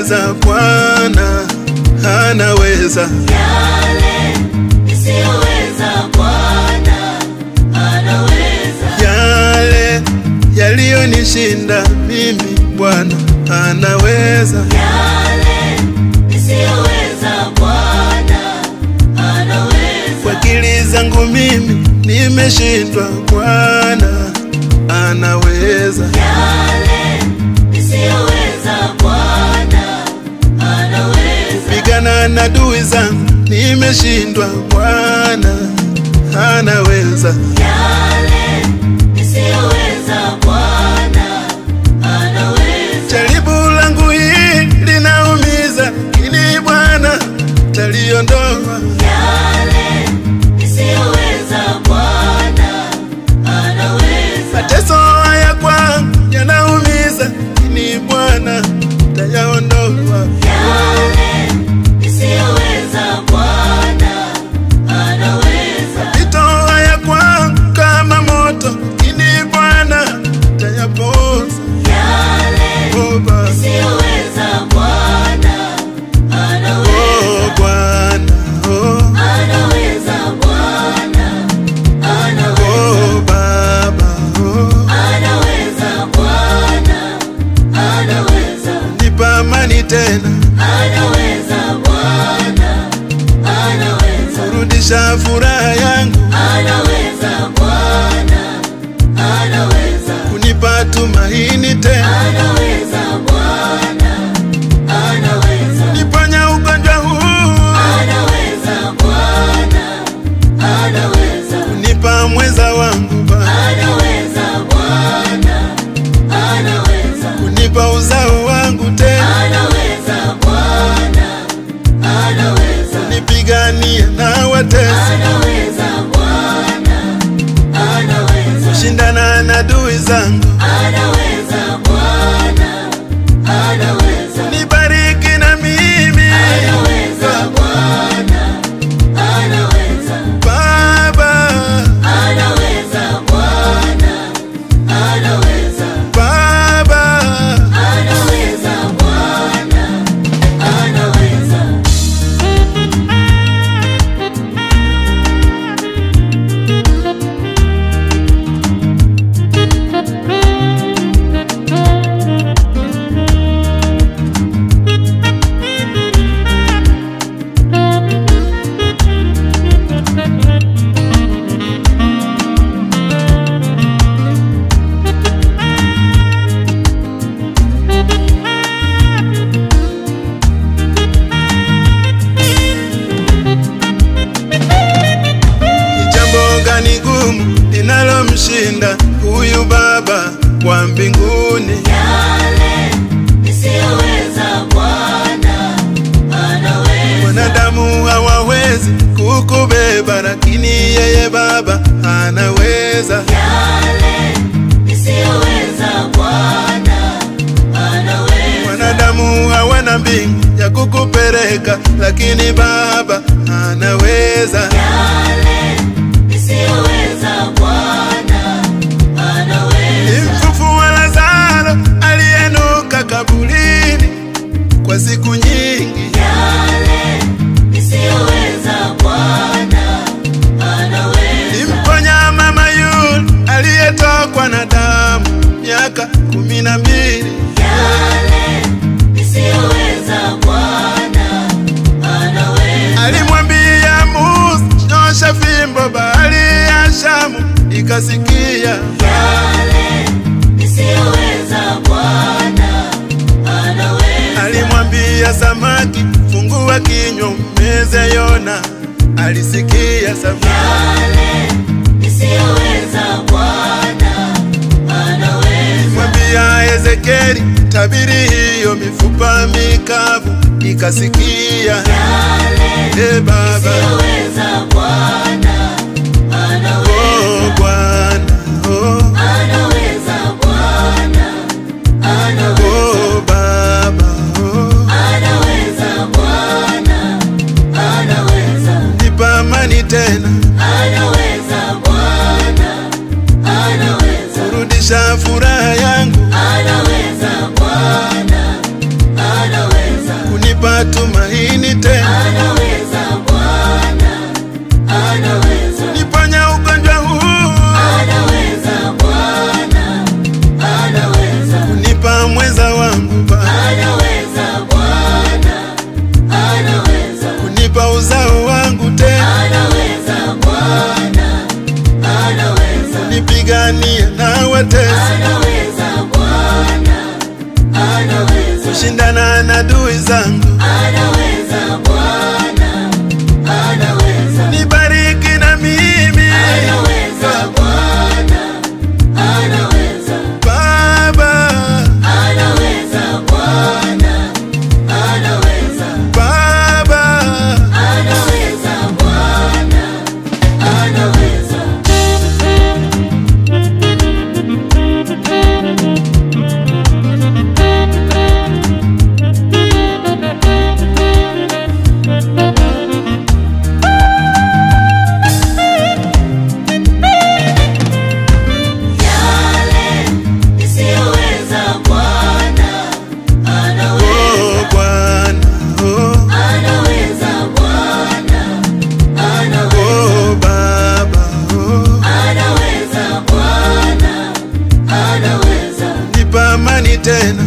anaweza, Bwana anaweza. yale nisiyoweza Bwana anaweza, Yale yaliyonishinda mimi, Bwana anaweza. yale nisiyoweza Bwana anaweza, Kwa akili zangu mimi nimeshindwa, Bwana anaweza. yale nisiyoweza Bwana anaweza, Pigana na adui zangu nimeshindwa, Bwana anaweza. yale nisiyoweza Bwana anaweza, Jaribu langu hili linaumiza, lakini Bwana taliondoa. yale nisiyoweza Bwana anaweza. Mateso haya kwangu yanaumiza, lakini Bwana tayaondoa. Yale nisiyoweza Bwana anaweza, Mapito haya kwangu kama moto, lakini Bwana tayapoza. yale Oh, Baba. nisiyoweza Bwana anaweza, Oh, Bwana. Oh, anaweza Bwana, anaweza, oh, Baba. Oh, anaweza Bwana, anaweza, nipa amani tena, anaweza Bwana, anaweza, rudisha furaha yangu, anaweza Bwana, anaweza. kunipa tumaini tena, Anaweza Bwana, anaweza, niponya ugonjwa huu, anaweza Bwana, anaweza, kunipa mwenza wangu Baba, anaweza Bwana, anaweza, kunipa uzao wangu tena, anaweza Bwana, anaweza, nipiganie na watesi, anaweza Bwana, anaweza, shindana na adui zangu, anaweza Bwana, anaweza. nibariki na mimi Anaweza Bwana, anaweza, Baba, anaweza Bwana, anaweza, Baba. anaweza Bwana, anaweza. Ni jambo gani gumu linalomshinda huyu Baba wa mbinguni? Yale nisiyoweza Bwana, anaweza. Wanadamu hawawezi kukubeba, lakini yeye Baba anaweza. Yale nisiyoweza Bwana, anaweza. Wanadamu hawana mbingu ya kukupeleka, lakini Baba anaweza. Yale nisiyoweza Bwana, anaweza. Mfufua Lazaro aliyenuka kaburini kwa siku nyingi, Yale nisiyoweza Bwana, anaweza. Mponya mama yule aliyetokwa na damu miaka kumi na mbili. Yale nisiyoweza Bwana, anaweza. Alimwambia Musa, nyosha fimbo, bahari ya Shamu ikasikia. Yale nisiyoweza Bwana, anaweza. Alimwambia samaki, fungua kinywa umeze Yona, alisikia samaki. Yale nisiyoweza Bwana, anaweza. Mwambia Ezekieli, tabiri hiyo mifupa mikavu ikasikia. Yale E Baba, nisiyoweza Bwana, anaweza. oh Bwana, oh, Anaweza Bwana, anaweza. oh Baba, oh, Anaweza Bwana, anaweza. nipa amani tena, Anaweza Bwana, anaweza. rudisha furaha yangu, Anaweza Bwana, anaweza. wapigania na watesi, anaweza Bwana, anaweza, kushindana na adui zangu. anaweza Bwana, anaweza, Nibariki na mimi anaweza Bwana, anaweza, Baba, anaweza Bwana, anaweza, Baba. anaweza Bwana, anaweza. Yale nisiyoweza Bwana, anaweza, Oh Bwana, oh, anaweza Bwana, anaweza. oh Baba, oh, Anaweza Bwana, anaweza, nipa amani tena,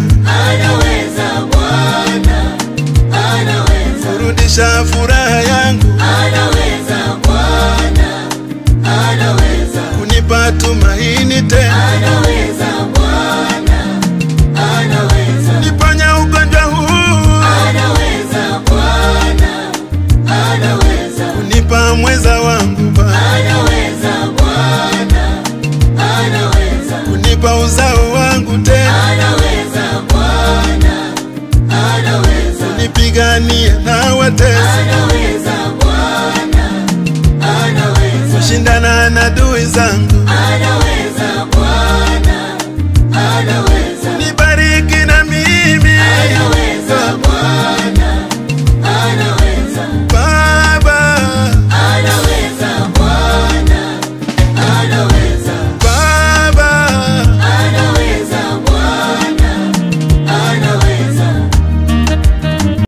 anaweza Bwana, anaweza, kurudisha furaha yangu, anaweza